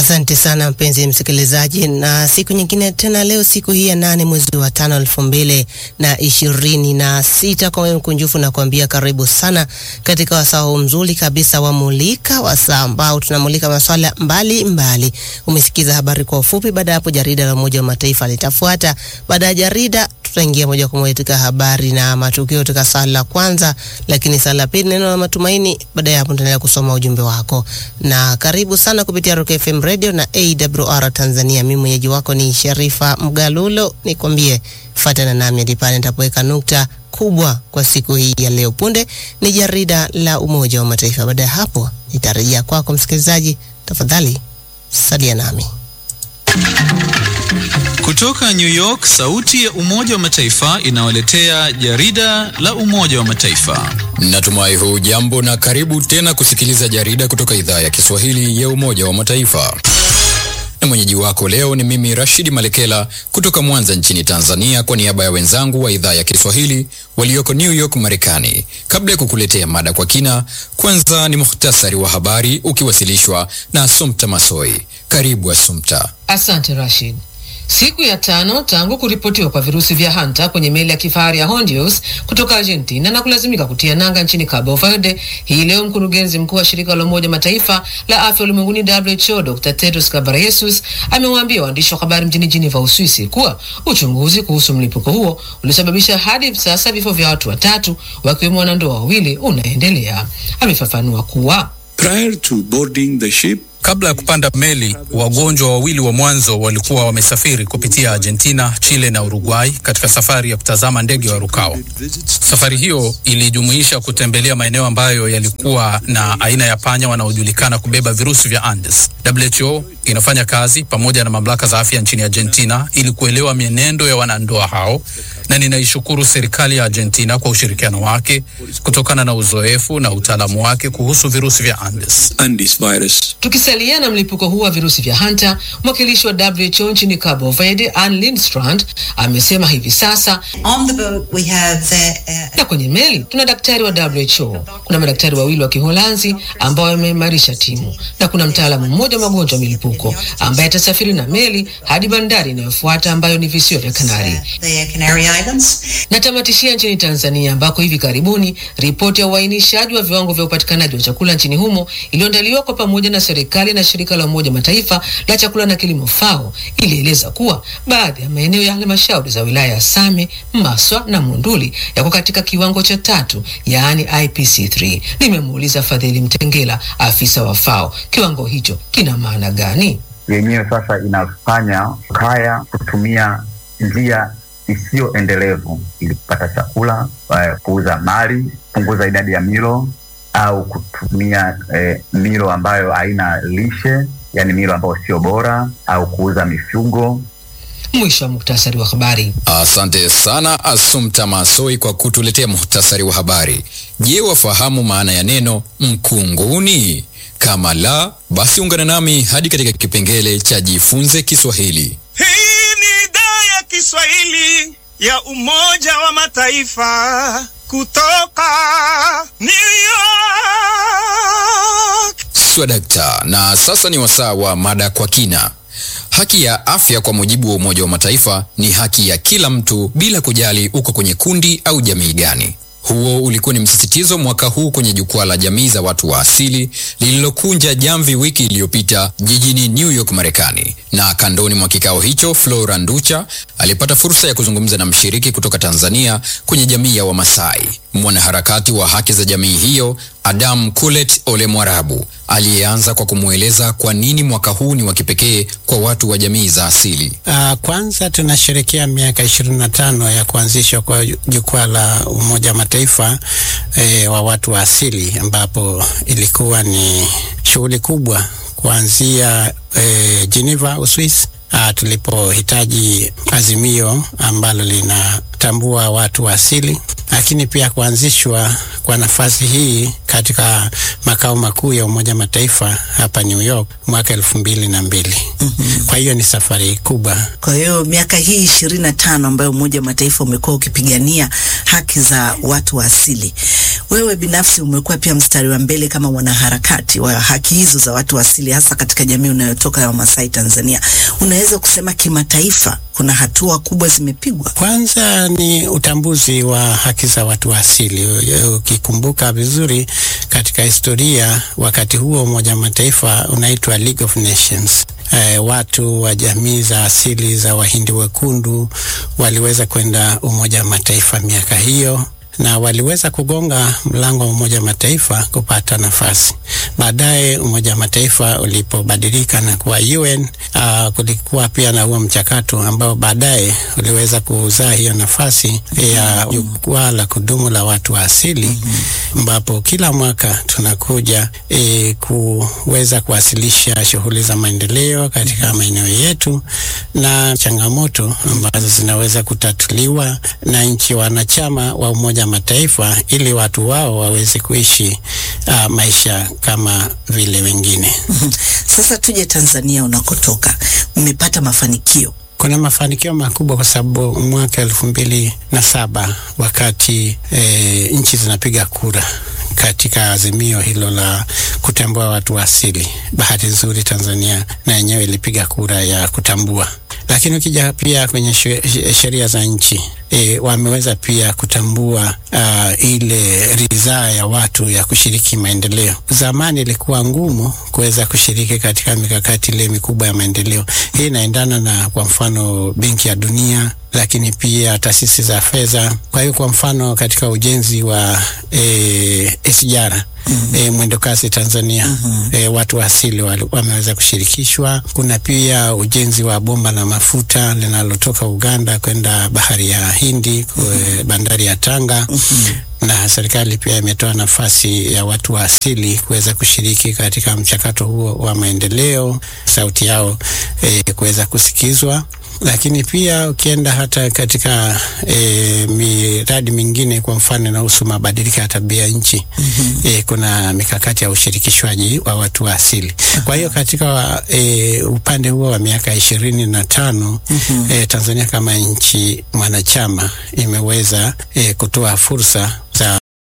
Asante sana mpenzi msikilizaji, na siku nyingine tena, leo siku hii ya nane mwezi wa tano elfu mbili na ishirini na sita. Kwa wewe mkunjufu na kuambia karibu sana katika wasaa huu mzuri kabisa wa Mulika, wasaa ambao tunamulika masuala mbali mbali. Umesikiza habari kwa ufupi, baada ya hapo jarida la Umoja wa Mataifa litafuata. Baada ya jarida tutaingia moja kwa moja katika habari na matukio katika sala la kwanza, lakini sala la pili neno la matumaini. Baada ya hapo tutaendelea kusoma ujumbe wako, na karibu sana kupitia Rock FM Radio na AWR Tanzania. Mimi mwenyeji wako ni Sharifa Mgalulo, nikwambie fuatana nami hadi pale nitapoweka nukta kubwa kwa siku hii ya leo. Punde ni jarida la Umoja wa Mataifa. Baada ya hapo nitarejea kwako msikilizaji, tafadhali salia nami. Kutoka New York, sauti ya Umoja wa Mataifa inawaletea jarida la Umoja wa Mataifa. Natumai huu jambo na karibu tena kusikiliza jarida kutoka idhaa ya Kiswahili ya Umoja wa Mataifa. Na mwenyeji wako leo ni mimi Rashidi Malekela kutoka Mwanza nchini Tanzania, kwa niaba ya wenzangu wa idhaa ya Kiswahili walioko New York Marekani. Kabla ya kukuletea mada kwa kina, kwanza ni muhtasari wa habari ukiwasilishwa na Assumpta Masoi. Karibu Assumpta. Asante Rashid. Siku ya tano tangu kuripotiwa kwa virusi vya hanta kwenye meli ya kifahari ya Hondios kutoka Argentina na kulazimika kutia nanga nchini Cabo Verde, hii leo mkurugenzi mkuu wa shirika la Umoja Mataifa la afya ulimwenguni WHO, Dr. Tedros Ghebreyesus amewaambia waandishi wa habari mjini Geneva, Uswisi kuwa uchunguzi kuhusu mlipuko huo uliosababisha hadi hivi sasa vifo vya watu watatu wakiwemo wanandoa wawili unaendelea. Amefafanua kuwa Prior to boarding the ship, Kabla ya kupanda meli, wagonjwa wawili wa mwanzo walikuwa wamesafiri kupitia Argentina, Chile na Uruguay katika safari ya kutazama ndege warukao. Safari hiyo ilijumuisha kutembelea maeneo ambayo yalikuwa na aina ya panya wanaojulikana kubeba virusi vya Andes. WHO inafanya kazi pamoja na mamlaka za afya nchini Argentina ili kuelewa mienendo ya wanandoa hao, na ninaishukuru serikali ya Argentina kwa ushirikiano wake kutokana na uzoefu na utaalamu wake kuhusu virusi vya Andes. Andes virus. Tukisalia na mlipuko huu wa virusi vya hanta, mwakilishi wa WHO nchini Cabo Verde Ann Lindstrand amesema hivi sasa On the boat we have the, uh, na kwenye meli tuna daktari wa WHO, kuna madaktari wawili wa Kiholanzi ambao wameimarisha timu na kuna mtaalamu mmoja wa magonjwa ya milipuko ambaye atasafiri na meli hadi bandari inayofuata ambayo ni visiwa vya Kanari. the Canary Islands. Natamatishia nchini Tanzania ambako hivi karibuni ripoti ya uainishaji wa viwango vya upatikanaji wa chakula nchini humo iliyoandaliwa kwa pamoja na serikali na shirika la Umoja Mataifa la chakula na kilimo FAO ilieleza kuwa baadhi ya maeneo ya halmashauri za wilaya ya Same, Maswa na Monduli yako katika kiwango cha tatu, yaani IPC3. Nimemuuliza Fadhili Mtengela, afisa wa FAO, kiwango hicho kina maana gani? yenyewe sasa inafanya kaya kutumia njia isiyo endelevu ili kupata chakula, eh, kuuza mali, kupunguza idadi ya milo au kutumia eh, milo ambayo haina lishe, yani milo ambayo sio bora, au kuuza mifugo. Mwisho wa muktasari wa habari. Asante sana Assumpta Masoi kwa kutuletea muhtasari wa habari. Je, wafahamu maana ya neno mkunguni? Kama la, basi ungana nami hadi katika kipengele cha jifunze Kiswahili. Hii ni idhaa ya Kiswahili ya Umoja wa Mataifa kutoka New York. Swadakta, na sasa ni wasaa wa mada kwa kina. Haki ya afya kwa mujibu wa Umoja wa Mataifa ni haki ya kila mtu bila kujali uko kwenye kundi au jamii gani. Huo ulikuwa ni msisitizo mwaka huu kwenye jukwaa la jamii za watu wa asili lililokunja jamvi wiki iliyopita jijini New York, Marekani. Na kandoni mwa kikao hicho, Flora Nducha alipata fursa ya kuzungumza na mshiriki kutoka Tanzania kwenye jamii ya Wamasai, mwanaharakati wa haki za jamii hiyo Adam Kulet Ole Mwarabu aliyeanza kwa kumweleza kwa nini mwaka huu ni wa kipekee kwa watu wa jamii za asili. Uh, kwanza tunasherekea miaka ishirini na tano ya kuanzishwa kwa jukwaa la Umoja wa Mataifa eh, wa watu wa asili ambapo ilikuwa ni shughuli kubwa kuanzia eh, Geneva, Uswisi uh, tulipohitaji azimio ambalo lina kutambua watu wa asili, lakini pia kuanzishwa kwa nafasi hii katika makao makuu ya Umoja Mataifa hapa New York mwaka elfu mbili na mbili. Mm-hmm. Kwa hiyo ni safari kubwa. Kwa hiyo miaka hii ishirini na tano ambayo Umoja wa Mataifa umekuwa ukipigania haki za watu wa asili, wewe binafsi umekuwa pia mstari wa mbele kama mwanaharakati wa haki hizo za watu wa asili, hasa katika jamii unayotoka ya Wamasai Tanzania. Unaweza kusema kimataifa kuna hatua kubwa zimepigwa? Kwanza ni utambuzi wa haki za watu wa asili. Ukikumbuka vizuri katika historia, wakati huo Umoja wa Mataifa unaitwa League of Nations. Eh, watu wa jamii za asili za Wahindi wekundu waliweza kwenda Umoja wa Mataifa miaka hiyo na waliweza kugonga mlango wa Umoja wa Mataifa kupata nafasi. Baadaye Umoja wa Mataifa ulipobadilika na kuwa UN, uh, kulikuwa pia na huo mchakato ambao baadaye uliweza kuzaa hiyo nafasi ya jukwaa la kudumu la watu wa asili, ambapo kila mwaka tunakuja e, kuweza kuwasilisha shughuli za maendeleo katika maeneo yetu na changamoto ambazo zinaweza kutatuliwa na nchi wanachama wa Umoja Mataifa ili watu wao waweze kuishi uh, maisha kama vile wengine. Sasa tuje Tanzania unakotoka, mmepata mafanikio kuna mafanikio makubwa kwa sababu mwaka elfu mbili na saba wakati e, nchi zinapiga kura katika azimio hilo la kutambua watu wa asili, bahati nzuri Tanzania na yenyewe ilipiga kura ya kutambua lakini ukija pia kwenye sheria za nchi e, wameweza pia kutambua uh, ile ridhaa ya watu ya kushiriki maendeleo. Zamani ilikuwa ngumu kuweza kushiriki katika mikakati ile mikubwa ya maendeleo. Hii inaendana na kwa mfano Benki ya Dunia lakini pia taasisi za fedha. Kwa hiyo kwa mfano katika ujenzi wa e, SGR Mm -hmm. E, mwendo kasi Tanzania mm -hmm. E, watu wa asili wameweza kushirikishwa. Kuna pia ujenzi wa bomba la mafuta linalotoka Uganda kwenda bahari ya Hindi mm -hmm. bandari ya Tanga mm -hmm. na serikali pia imetoa nafasi ya watu wa asili kuweza kushiriki katika mchakato huo wa maendeleo, sauti yao e, kuweza kusikizwa lakini pia ukienda hata katika e, miradi mingine kwa mfano inahusu mabadiliko ya tabia nchi mm -hmm. E, kuna mikakati ya ushirikishwaji wa watu wa asili. Kwa hiyo katika e, upande huo wa miaka ishirini na tano mm -hmm. e, Tanzania kama nchi mwanachama imeweza e, kutoa fursa